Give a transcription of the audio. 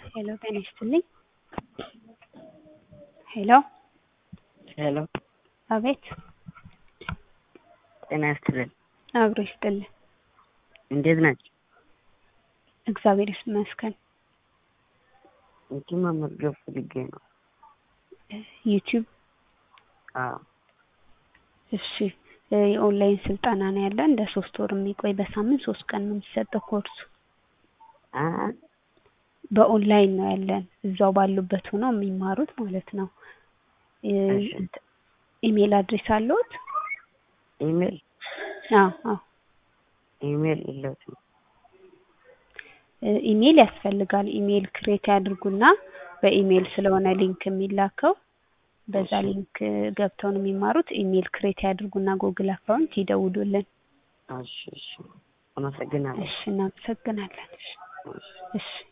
ሄሎ ጤና ይስጥልኝ። ሄሎ ሄሎ አቤት ጤና ይስጥልን። አብሮ ይስጥልን። እንዴት ናቸው? እግዚአብሔር ይመስገን። እንትን መመዝገብ ፈልጌ ነው። ዩቲዩብ አዎ እሺ እ የኦንላይን ስልጠና ነው ያለን ለሶስት ወር የሚቆይ በሳምንት ሶስት ቀን ነው የሚሰጠው ኮርሱ። አ በኦንላይን ነው ያለን እዛው ባሉበት ሆነው የሚማሩት ማለት ነው። እ እሺ። እንት- ኢሜል አድሬስ አለዎት? ኢሜል አዎ አዎ ኢሜል የለውም። እ ኢሜል ያስፈልጋል። ኢሜል ክሬት ያድርጉና በኢሜል ስለሆነ ሊንክ የሚላከው በዛ እሺ። ሊንክ ገብተው ነው የሚማሩት። ኢሜል ክሬት ያድርጉና ጉግል አካውንት ይደውሉልን። እሺ እሺ። አመሰግናለሁ። እሺ እናመሰግናለን። እሺ እሺ። እሺ